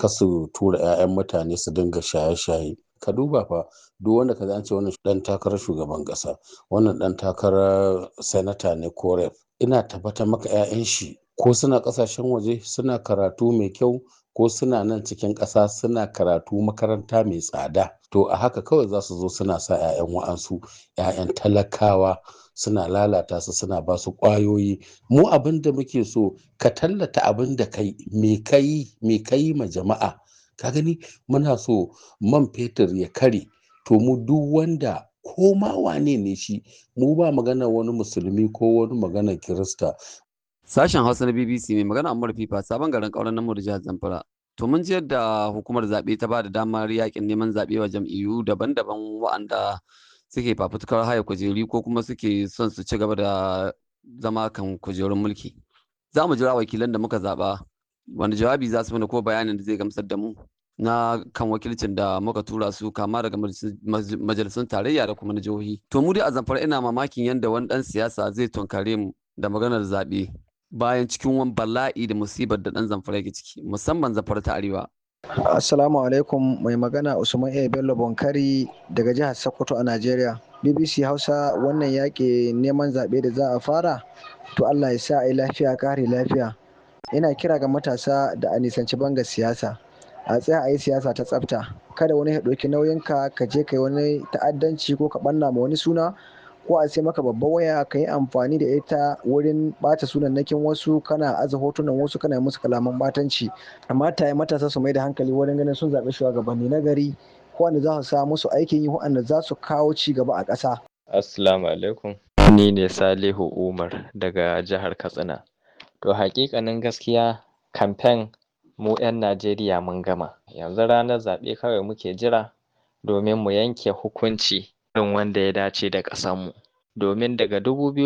kasu tura 'ya'yan mutane su dinga shaye-shaye ka duba fa duk wanda ka an ce wannan dan takarar shugaban kasa wannan dan takarar sanata ne ko rep ina tabbatar maka 'ya'yan shi ko suna kasashen waje suna karatu mai kyau ko suna nan cikin ƙasa suna karatu makaranta mai tsada to a haka kawai za su zo suna sa 'ya'yan wa'ansu 'ya'yan talakawa suna lalata su suna ba su ƙwayoyi mu abin da muke so ka tallata abin da kai me kai me kai ma jama'a ka gani muna so man fetur ya kare to mu duk wanda ko ma wane ne shi mu ba magana wani musulmi ko wani magana kirista Sashen Hausa na BBC mai magana Ammar Fifa sabon garin ƙauren namu da jihar Zamfara. To mun ji yadda hukumar zaɓe ta ba da damar yakin neman zaɓe wa jam'iyyu daban-daban wa'anda suke fafutukar haya kujeri ko kuma suke son su ci gaba da zama kan kujerun mulki. Za mu jira wakilan da muka zaɓa wani jawabi za su mana ko bayanin da zai gamsar da mu na kan wakilcin da muka tura su kama daga majalisun tarayya da kuma na jihohi. To mu dai a Zamfara ina mamakin yadda wani ɗan siyasa zai tunkare mu da maganar zaɓe. bayan cikin wani bala'i da musibar da ɗan zamfara yake ciki musamman zamfara ta arewa. Assalamu alaikum mai magana Usman A. Bello Bonkari daga jihar Sokoto a Najeriya. BBC Hausa wannan yaƙi neman zaɓe da za a fara to Allah ya sa a yi lafiya kare lafiya. Ina kira ga matasa da a nisanci banga siyasa. A tsaya a yi siyasa ta tsafta. Kada wani ya ɗauki nauyinka ka je ka yi wani ta'addanci ko ka ɓanna ma wani suna ko a sai maka babban waya ka yi amfani da ita wurin bata sunannakin wasu kana aza hotunan wasu kana musu kalaman batanci amma ta matasa su mai da hankali wurin ganin sun zaɓi shugabanni na gari wanda za su sa musu aikin yi wanda za su kawo ci gaba a ƙasa. Assalamu alaikum. Ni ne Salihu Umar daga jihar Katsina. To hakikanin gaskiya kamfen mu 'yan Najeriya mun gama. Yanzu ranar zaɓe kawai muke jira domin mu yanke hukunci irin wanda ya dace da ƙasanmu. Domin daga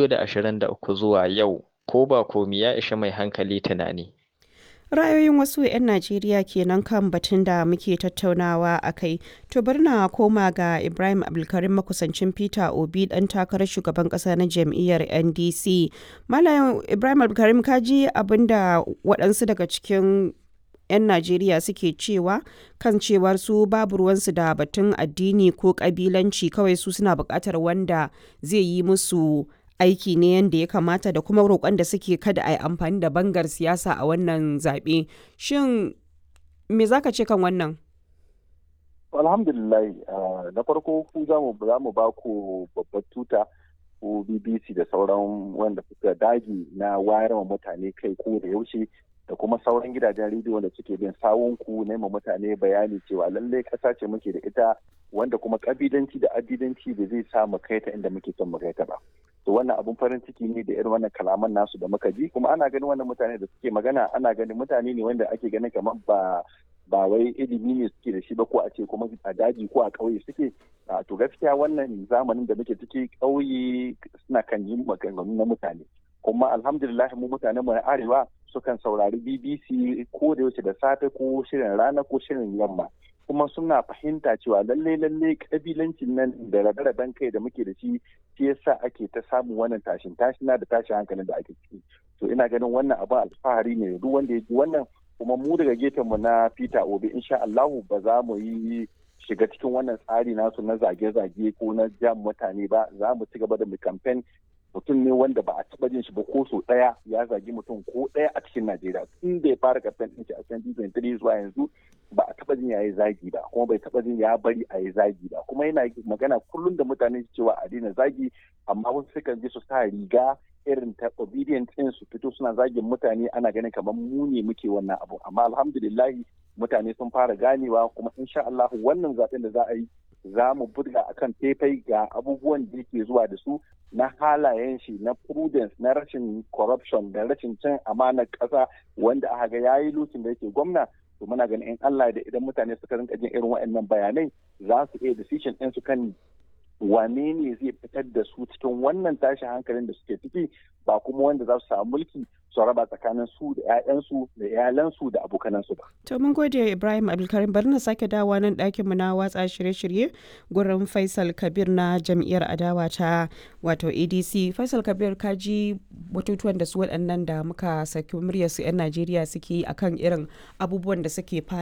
2023 zuwa yau ko ba komi ya ishi mai hankali tunani. Ra'ayoyin wasu 'yan Najeriya kenan kan batun da muke tattaunawa a kai. To bari na koma ga Ibrahim Abdulkarim makusancin Peter Obi dan takarar shugaban kasa na jam'iyyar NDC. Malam Ibrahim Abdulkarim ka ji abin da waɗansu daga cikin 'yan Najeriya suke cewa kan cewar su babu ruwansu da batun addini ko kabilanci kawai su suna buƙatar wanda zai yi musu aiki ne yadda ya kamata da kuma roƙon da suke kada a yi amfani da bangar siyasa a wannan zaɓe. Shin me za ka ce kan wannan? Alhamdulillah na farko ku za mu ba ku babbar tuta ko BBC da sauran wanda suka dagi na wayar mutane kai ko da yaushe da kuma sauran gidajen rediyo da suke bin sawunku na mutane bayani cewa lallai ƙasa ce muke da ita wanda kuma ƙabilanci da addidanci da zai sa mu kai ta inda muke son mu kai ta ba. To wannan abun farin ciki ne da irin wannan kalaman nasu da muka ji kuma ana ganin wannan mutane da suke magana ana ganin mutane ne wanda ake ganin kamar ba ba wai ilimi ne suke da shi ba ko a ce kuma a daji ko a ƙauye suke to gaskiya wannan zamanin da muke ciki ƙauye suna kan yi maganganu na mutane kuma alhamdulillah mu mutanen mu na arewa sukan saurari BBC ko da yaushe da safe ko shirin rana ko shirin yamma kuma suna fahimta cewa lalle lalle kabilancin nan da rabe-raben kai da muke da shi shi yasa ake ta samun wannan tashin tashina da tashin hankalin da ake ciki to ina ganin wannan abin alfahari ne duk wanda ya ji wannan kuma mu daga gefen mu na Peter Obi insha Allahu ba za mu yi shiga cikin wannan tsari nasu na zage-zage ko na jam mutane ba za mu ci gaba da mu campaign mutum ne wanda ba a taba jin shi ba ko so daya ya zagi mutum ko daya a cikin Najeriya tun da ya fara campaign din shi a 2023 zuwa yanzu ba a taba jin ya yi zagi ba kuma bai taba jin ya bari a yi zagi ba kuma yana magana kullum da mutane cewa a daina zagi amma wasu sukan je su sa riga irin ta obedient din su fito suna zagin mutane ana ganin kamar mu ne muke wannan abu amma alhamdulillah mutane sun fara ganewa kuma insha Allah wannan zaben da za a yi za mu buga akan faifai ga abubuwan da yake zuwa da su na halayen shi na prudence na rashin corruption da rashin cin amanar ƙasa wanda aka ga yayi lokacin da yake gwamna to muna ganin in Allah da idan mutane suka rinka jin irin waɗannan bayanai za su iya decision ɗin su kan wane ne zai fitar da su cikin wannan tashin hankalin da suke ciki ba kuma wanda za su samu mulki su raba tsakanin su da 'ya'yansu da iyalansu da abokanansu ba. To mun gode Ibrahim Abdulkarim bari na sake dawa nan ɗakin mu na watsa shirye-shirye gurin Faisal Kabir na jam'iyyar adawa ta wato ADC. Faisal Kabir ka ji batutuwan da su waɗannan da muka saki muryar su 'yan Najeriya suke akan irin abubuwan da suke